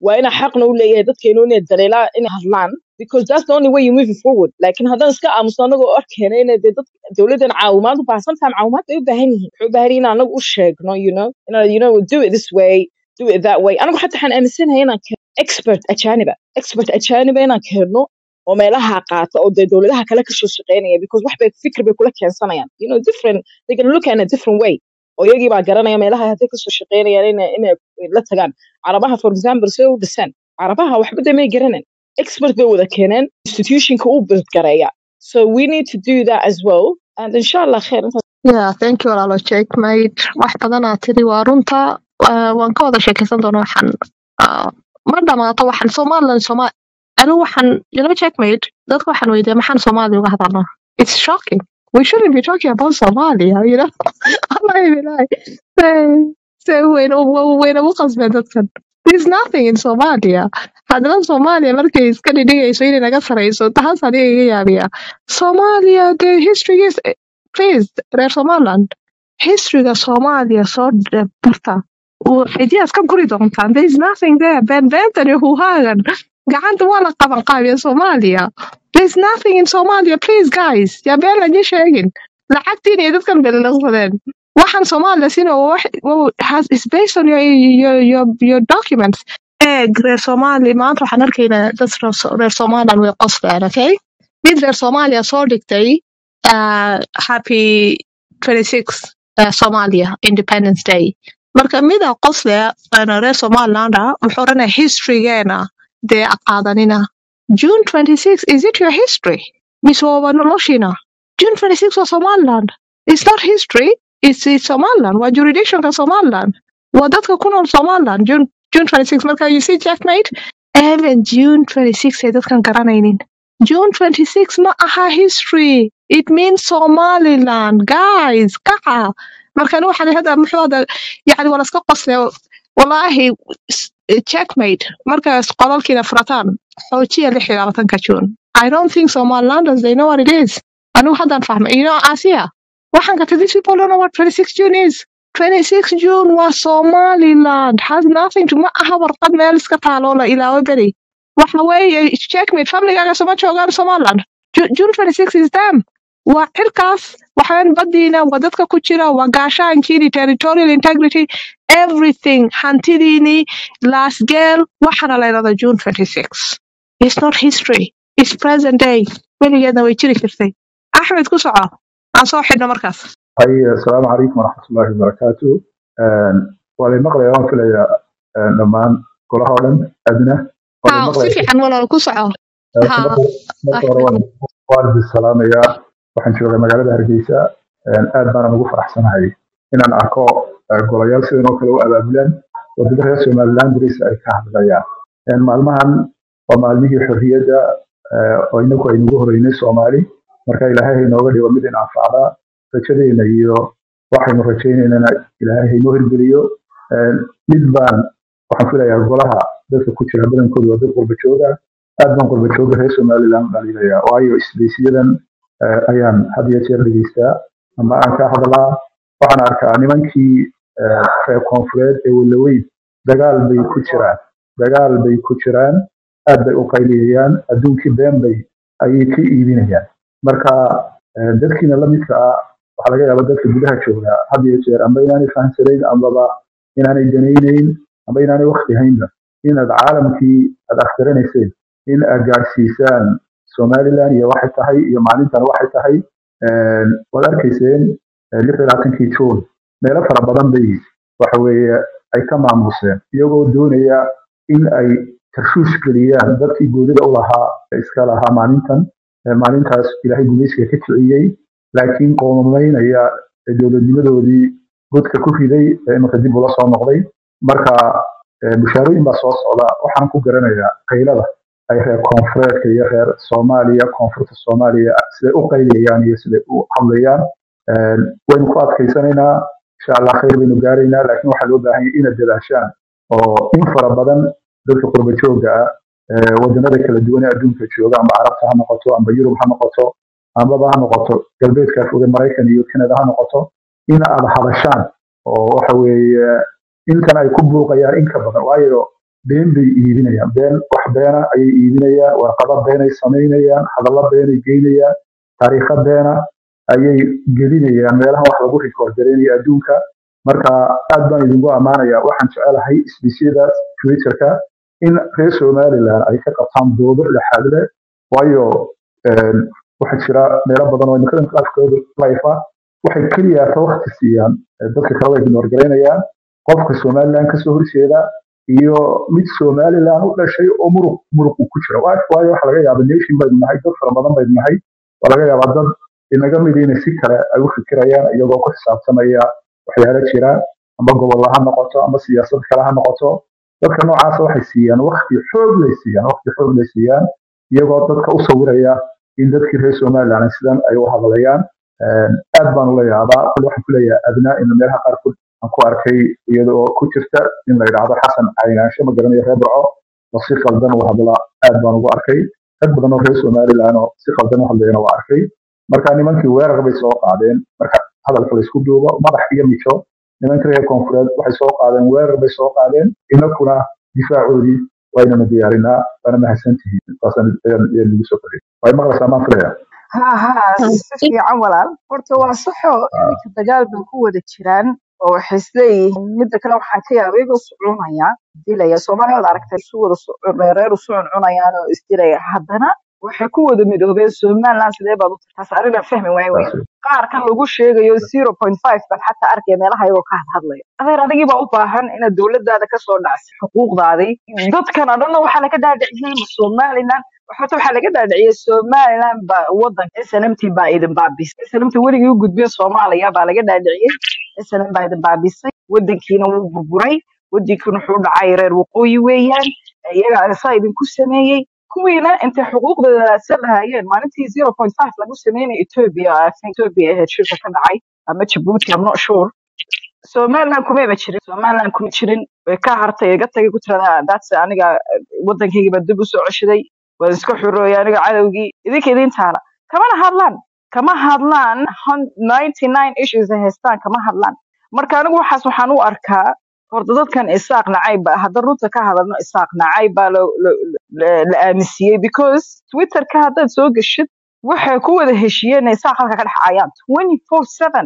waa inaa xaqna u leeyahay dadkeenu inay dareelaan inay hadlaan because that's the only way you move forward laakiin haddaan iska aamusno anagoo arkayna inay dee dad dowladdan caawimaad u baahan sometimes caawimaad bay u baahan yihiin waxay u baahan yihiin inaan anagu u sheegno you know inaan you know do it this way do it that way anigu xataa waxaan aaminsanahay inaan keeno expert ajaaniba expert ajaaniba inaan keeno oo meelaha qaata oo dee dowladaha kale kasoo shaqeynaya because wax bay fikir bay kula keensanayaan you know different they can look at it in a different way oo iyagii baa garanaya meelaha hadday kasoo shaqeynayaan inay inay la tagaan carabaha for example say u dhiseen carabaha waxba dee may garanan expert bay wada keeneen institutionka u buildgareeya so we need to do that as well and inshallah khair intaas yeah thank you walaalo checkmate wax badanaa tiri waa runta Ah, waan ka wada sheekaysan doonaa waxaan ah, ma dhamaato waxaan somaliland soma anigu waxaan you know checkmate dadka waxaan weydiiya maxaan soomaali uga hadalnaa it's shocking we shouldn't be talking about somalia you know wallahi bilahi se wayna wayna u qasbeen dadkan there's nothing in somalia haddana soomaaliya markay iska dhidhigayso inay naga sarayso taas aniga iga yaabiya soomaaliya the history is please reer somaliland historyga soomaaliya soo dhe- barta ideas ka guri doontaan there is nothing there been bentan iyo huhaagan gacanta waa la qaban qaabiya soomaaliya there is nothing in somalia please guys yaa been lañi sheegin lacagtiin iyo dadkan belelaqsadeen waxaan soomaaliya sina waa wax waa- has is based on your, your, your, your documents eeg reer soomaali maanta waxaan arkaynaa dad reer So- reer somaliland way qosleen okay mid reer soomaaliya soo dhigtay uh, happy 26 uh, somalia independence day marka mida qosle ana reer somaliland ah wuxuu oranaya historygeena dee qaadanina june 26 is it your history mise waaba noloshiina june 26 waa somaliland it's not history it's, it's somaliland waa jurisdictionka somaliland waa dadka ku nool somaliland june, june 26 marka you see checkmate even june 26 ay dadkan garanaynin june 26 ma aha history it means somaliland guys kaca markan waxaan hadda muxuu hadda yani waa laska qosle walaahi s- checkmate markaas qolalkiina furataan xoojiya lix iyo labaatanka june i don't think somalilanders they know what it is anigu haddaan fahmay you know asia waxaan ka these people don't know what 26 june is 26 june waa somaliland has nothing to ma aha warqad meel iska taaloo la ilaawo beri waxa weeye checkmate familygaaga soma joogaan somaliland Ju- june 26 is them waa xilkaas waxaan badiina waa dadka ku jira waa gaashaankiini territorial integrity everything hantidiini lasgeel waxaana la yidhahdaa june 26 it's not history it's present day weligeedna way jiri jirtay axmed ku soco aan soo xidhno markaas hay asalaamu calaykum waraxmatullaahi wabarakaatu waa lay maqlayaa waan filayaa een, dhammaan golaha oo dhan adna waa lay ha si maqlayaa fiican walaal ku soco Ee, ha marka marka hore axmed waan waan idin salaamayaa waxaan joogaa magaalada hargeysa een, aad baanan ugu faraxsanahay inaan arko ee, golayaal sidan oo kale u abaabulaan wadada reer somaliland darisa ay ka hadlayaan Een, maalmahan waa maalmihii xorriyadda ee, oo inagu aynugu horeynay soomaali marka ilaahay ha inooga dhigo mid in anfacda rajadeena iyo waxaynu rajaynaynana ilaahay ha inoo hirgeliyo Een, mid baan waxaan filayaa golaha dadka ku jira badankoodu waa dad qurba jooga aad baan qurba jooga reer somaliland dhaliilaya waayo isbeysiyadan eh, ayaan had iyo jeer dhegeystaa ama aan ka hadlaa waxaan arkaa nimankii eh, reer koonfureed ee walaweyn dagaal bay ku jiraan dagaal bay ku jiraan aad bay u qayliyayaan adduunkii been bay ayay ka iibinayaan marka eh, dadkiina la midka ah waxaa laga yaabaa dadka gudaha jooga had iyo jeer amba inaanay fahamsanayn ambaba inaanay danaynayn amba inaanay wakti haynba inaad caalamkii aad akhrinayseen in aad gaadhsiisaan somaliland iyo waxay tahay iyo maalintan waxay tahay Een, waad arkayseen eh, lix iyo labaatankii juun meelo fara badan bay waxa weeye ay ka maamuseen iyagoo doonaya in ay tarshuush geliyaan dadkii goonida u lahaa ee iska lahaa maalintan Eh, maalintaas ilaahay gumaysiga ka kiciyey laakiin qoomamaynaya ee dowladnimadoodii godka ku riday ee iminka dib ula soo noqday marka eh, bushaarooyin baa soo socda waxaan ku garanayaa qaylada ay reer koonfureedka iyo reer soomaaliya koonfurta soomaaliya siday u qayliyayaan iyo siday u hadlayaan Een, waynu ku adkaysanaynaa insha allah khayr baynu gaaraynaa laakiin waxaa loo baahan yahay inaad dadaashaan oo in fara badan dadka qurba joogga ah ee wadanada kala duwan ee adduunka jooga amba carabta ha noqoto amba yurub ha noqoto ambaba ha noqoto galbeedka foge maraykan iyo canada ha noqoto in aad hadashaan oo waxa weeye intan ay ku buuqayaan in ka badan waayo been bay iibinayaan been wax beena ayay iibinayaan warqado beenay samaynayaan hadallo beenay geynayaan taariikho beena ayay gelinayaan meelaha wax lagu rikoord garaynayo adduunka marka aad baan idinku ammaanaya waxaan jecelahay isbiisyada twitterka in reer somaliland ay ka qabtaan doodo dhexaad leh waayo een, waxaa jira meelo badan oo imikadan afkooda life ah waxay keliya ka waqti siiyaan eh, dadka kale way ignoorgaraynayaan qofka somaliland kasoo horjeeda iyo mid somaliland u dhashay oo muruq muruq uu ku jira Waa- waayo waxa laga yaaba nation baynu nahay dad fara badan baynu nahay waa laga yaabaa dad inaga mid inay si kale ay u fikirayaan iyagoo ku xisaabtamaya waxyaalo jira ama gobollo ha noqoto ama siyaasad kale ha noqoto dadka noocaasa waxay siiyaan waqti xoog lay siiyaan waqti xoog lay siiyaan iyagoo dadka u sawiraya in dadkii reer somaliland sidan ay u hadlayaan Een, aad baan ula yaabaa kule waxaan kuleeyahay adnaa in meelaha qaarkood aan ku arkay iyadoo ku jirta in la yidhaahdo xasan caynaansho ma garanayo reer burco oo si qaldan u hadla aad baan ugu arkay rag badan oo reer somaliland oo si qaldan u hadlayana waa arkay marka nimankii weerar bay soo qaadeen marka hadalka laysku duubo madax iyo mijo nimanka reer koonfureed waxay soo qaadeen weerar bay soo qaadeen inakuna difaacoodii waynana diyaarinaa waana mahadsantihiin intaasaan ayaan ayaan idigu soo kordhiyay way maqlaysaa maan filaya ha ha si fiican walaal horta waa saxo iminka dagaal bay ku wada jiraan oo waxay isleeyihiin midda kale waxaan ka yaaba iyagoo sucunaya dilaya soomaaliya waad aragtay isu wada su- reereer usu cuncunayaan oo isdilaya haddana waxay ku wada midoobeen somaliland sidee baad u taas arrinaan fahmi waaye wey taas wey. qaar kan lagu sheegayo zero point five baan xataa arkaya meelaha iyagoo ka hadhadlaya adeer adigii baa u baahan inaad dowladaada kasoo dhacsi xuquuqdaadii dadkan o dhanna waxaa laga dhaadhiciyey ma somaliland horta waxaa laga dhaadhiciyey somaliland baa wadanka snmt baa idin baabisay snmt weligii u gudbiya soomaaliya baa laga dhaadhiciyey snm baa idin baabisay wadankiina wuu burburay wadankiina wuxuu u dhacay reer waqooyi weeyaan iyagaa saa idinku sameeyey kuwiina intay xuquuqdooda raadsan lahaayeen maalintii zero point five lagu sameynay ethiopia I think ethiopia ahayd shirka ka dhacay ama jabuuti I'm not sure somaliland kumaba jirin somaliland kuma jirin way ka hartay iga tagay ku tirada that's aniga eh, wadankayga baa dib usoo ceshaday waan iska xurooyay aniga cadowgii idinka idin taala kamana hadlaan kama hadlaan hun- 99 issues ay haystaan kama hadlaan marka anigu waxaas waxaan u arkaa horta dadkan isaaq nacayb ba hadda runta ka hadalno isaaq nacayb baa lo- lo- la la aaminsiiyey because twitterka haddaad soo geshid waxay ku wada heshiyeen inay isaaq halka ka dhex caayaan 24/7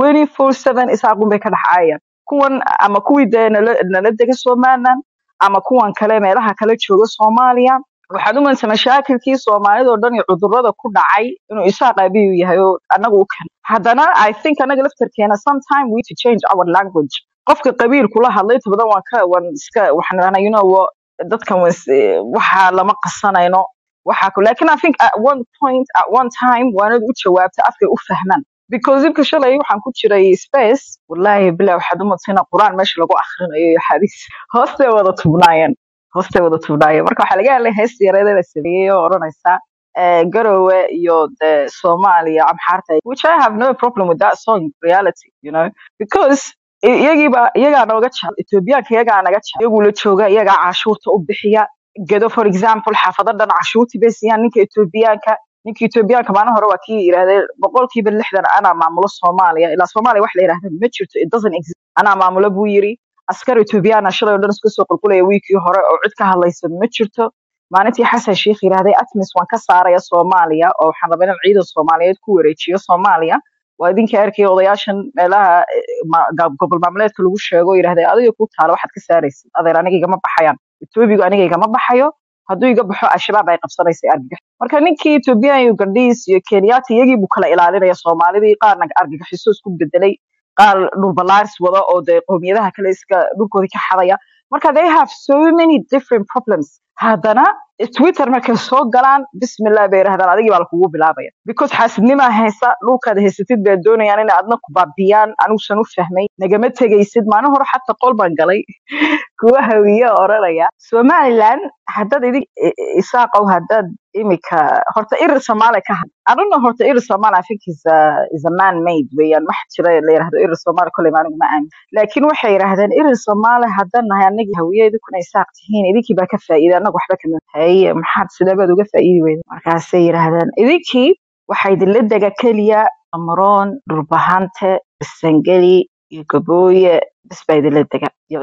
24/7 isaaqun bay ka dhex caayaan kuwan ama kuwii dee nala nala dega somaliland ama kuwan kale meelaha kale jooga soomaaliya waxaad u malaysaa mashaakilkii soomaalida oo dhan iyo cudurrada ku dhacay inuu isaaq aabiyu yahay oo annaga u keen haddana i think annaga laftarkeena sometime we need to change our language qofka qabiil kula hadlay inta badan waan ka waan iska waxaan dhahnaa you know what, dadkan waan is- eh, waxa lama qasanayno waxa ku laakiin i think at one point at one time waanad u jawaabtay afkay u fahmaan because ibka shalay waxaan ku jiray space wallahi bilaa waxaad u madsina quraan meesha lagu akhrinayo iyo xadiis hoostay wada tubnaayeen hoostay wada tubnaayeen marka waxaa laga helay hees yareed la sameeyey oo odhanaysa eh, garowe iyo de soomaaliya amxaarta which i have no problem with that song in reality you know because i- iyagiiba iyagaa nooga jecel etoobiyaanka iyagaa naga jecel iyaguu la jooga iyagaa cashuurta u bixiya gedo for example xaafado dhan cashuurtii bay siiyaan ninka etoobiyaanka ninka etoobiyaanka maalin hore waa kii yidhahdee boqolkiiba lixdan anaa maamulo soomaaliya ilaa soomaaliya wax la yidhahda ma jirto it doesn't exist anaa maamulo buu yiri askar etoobiyaana shalay oo dhan iska soo qulqulaya wiikii hore oo cid ka hadlaysa ma jirto maalintii xasan sheikh yidhahday atmis waan ka saaraya soomaaliya oo waxaan rabaa inaan ciidan soomaaliyeed ku wareejiyo soomaaliya waa idinka arkaya odayaashan meelaha eh, ma- ga- gobol maamuleedka lagu sheego yidhahday adiga ku taala waxaad ka saaraysid adeer aniga igama baxayaan etoobigu aniga igama baxayo hadduu iga baxo al-shabaab ay qabsanaysa argagax marka ninkii ethoobiyan iyo gandhiis iyo kenyaati iyagii buu kala ilaalinaya soomaalidii qaarna argagaxiso isku bedelay qaar dhulbalaaris wada oo dee qowmiyadaha kale iska dhulkoodii ka xadaya marka they have so many different problems haddana twitter markay soo galaan bismillah bay yidhahdaan adigii baa lakugu bilaabaya because xaasidnimaa haysa dhulkaad haysatid bay doonayaan inay adna ku baabiyaan anigusan u fahmay nagama tegaysid maalin hore xataa qol baan galay kuwa hawiye oo oranaya somaliland haddaad idin i- i- isaaqow haddaad imika horta irir soomaali ka had I don't know horta irir soomaali I think is a, is a man made weeyaan wax jira la yidhahdo irir soomaali kolley ma anigu ma aamin laakiin waxay yidhahdeen irir soomaali haddaan nahay anagii hawiye idinkuna isaaq tihiin idinkii baa ka faa'iida annaga waxba kama haye maxaad sideebaad uga faa'iidi weyda markaasay yidhahdeen idinkii waxaa idinla dega keliya amaroon dhulbahante sangeli iyo gabooye bes baa idinla dega iyo ciise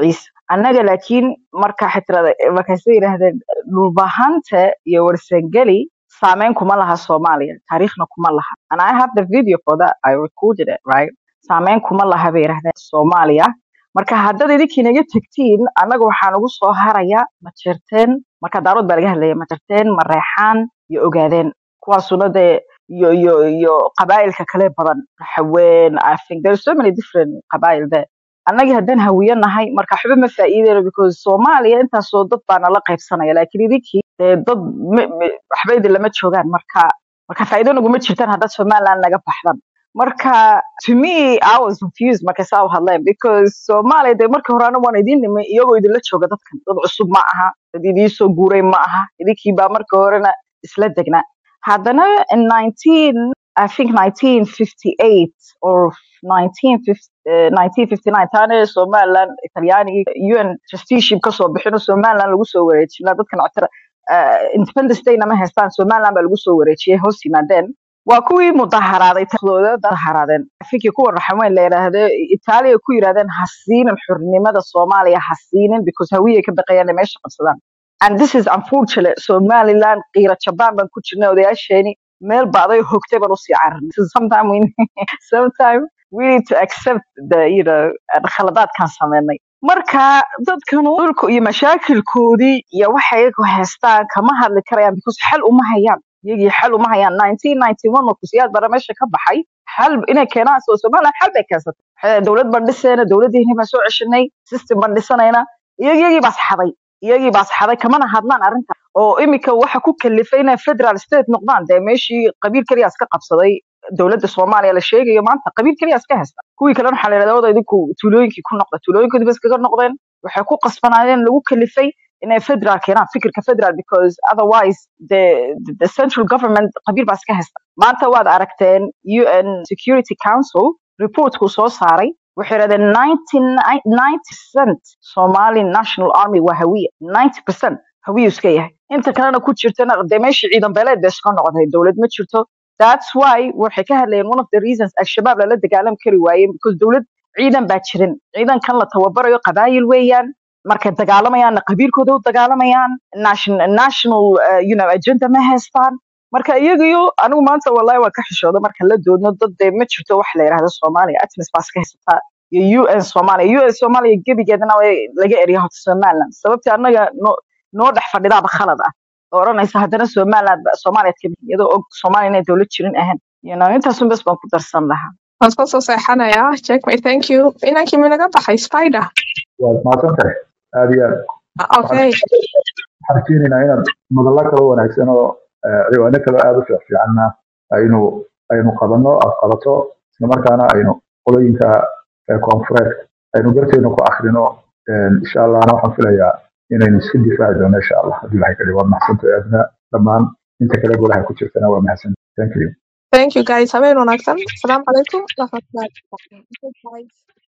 annaga laakiin marka xitrada markaasay yidhaahdeen dhulbahanta iyo warsangeli saameyn kuma laha soomaaliya taariikhna kuma laha and i have the video for that i recorded it right saameyn kuma laha bay yidhahdeen soomaaliya marka haddaad idinkii naga tegtiin annaga waxaa nagu soo haraya ma jirteen marka daarood baa laga hadlaya ma jirteen ma reexaan iyo ogaadeen kuwaasuna dee iyo iyo iyo qabaa'ilka kale badan haween i think there are so many different qabaa'il there annagii haddaan hawiye nahay marka waxba ma faa'iideyno because soomaaliya intaasoo dad baa nala qaybsanaya laakiin idinkii dee dad ma- ma- waxba idin lama joogaan marka marka faa'iido naguma jirtaan haddaad somaliland naga baxdan marka to me i was confused markay saa u hadleen because soomaaliya dee markii hore anigu waan idin nimay iyagoo idinla jooga dadkan dad cusub ma aha dad idiin soo guuray ma aha idinkii baa markii horena isla degnaa haddana in 19 I think 1958 or 1950, eh, 1959 taana Somaliland Talyaanigi UN trusteeship ka soo bixino Somaliland lagu soo wareejiyay dadkan cotara Independence Day nama haystaan Somaliland baa lagu soo wareejiyay hoos yimaadeen waa kuwii mudaharaaday taxdooda daharaadeen fikir kuwa raxweyn la yiraahdo Itaaliya ku yiraahdeen hasiinin xurnimada Soomaaliya hasiinin because hawiye ka baqayaan inay meesha qabsadaan and this is unfortunate Somaliland qiira jabaan baan ku jirnay odayaasheeni meel baaday hogtay baan usii cararnay so sometime we sometime we need to accept the you know khaladaadkan sameynay marka dadkanu dhulka iyo mashaakilkoodii iyo waxay iyagu haystaan kama hadli karayaan because xal uma hayaan iyagii xal uma hayaan 1991 markuu siyaad bara meesha ka baxay xal inay keenaan soo somaliland xal bay keensatay Waxay- dowlad baan dhisayna dowladdiini baan soo ceshanay system baan dhisanayna iyag- iyagii baa saxaday iyagii baa saxaday kamana hadlaan arrinta oo imika waxa ku kalifay inay federal state noqdaan dee meeshii qabiil keliya iska qabsaday dowladda soomaaliya la sheegayo maanta qabiil keliya iska haysta kuwii kalena waxaa la yidhahdaa oda idinku tuulooyinkii ku noqda tuulooyinkoodii ba iskaga noqdeen waxay ku qasbanaayeen lagu kalifay inay federal keenaan fikirka federal because otherwise the, the, the central government qabiil baa iska haysta maanta waad aragteen un security council reportkuu soo saaray waxay yidhahdeen 90% somali national army waa hawiye 90% hawiyu iska yahay inta kalena ku jirtana dee meeshii ciidan beeleed bay iska noqotay dowlad ma jirto that's why waxay ka hadlayeen one of the reasons al-shabaab lala dagaalam kari waayeen because dowlad ciidan baa jirin ciidankan la tababarayo qabaayil weeyaan markay dagaalamayaanna qabiilkooda u dagaalamayaan national, national uh, you know, agenda ma haystaan marka iyagiyo anigu maanta wallahi waan ka xishooda marka la doodno dad dee ma jirto wax la yidhahdo soomaaliya atmis baa iska haysataa iyo un soomaaliya un soomaaliya gebigeedana way laga eriya horta somaliland sababtii annaga noo noo dhex fadhidaaba khalad ah oo odhanaysa haddana somaliland soomaaliya ka mid iyadoo og soomaaliya inay dowlad jirin ahayn you know intaasun bes baan ku darsan lahaa waan soo soo seexanayaa check me thank you inankii minaga baxay spider waad mahadsan tahay aad iyo aad okay waxaan rajeynaynaa inaad madallo kalo wanaagsan oo eh, ciwaano kalo aad u fiic fiicanna aynu aynu qabanno aad qabato islamarkaana aynu qolooyinka eh, koonfureed aynu garteena ku akrino Eh, insha allahna waxaan filayaa inaynu iska difaaci doono insha allah haddii ilahay ka dhigo waad mahadsantahay aadna dhammaan inta kale golaha ku jirtana waa mahadsan thank you thank you guys habeen wanaagsan asalaamu calaykum waraxmatullahi wabarakaatuh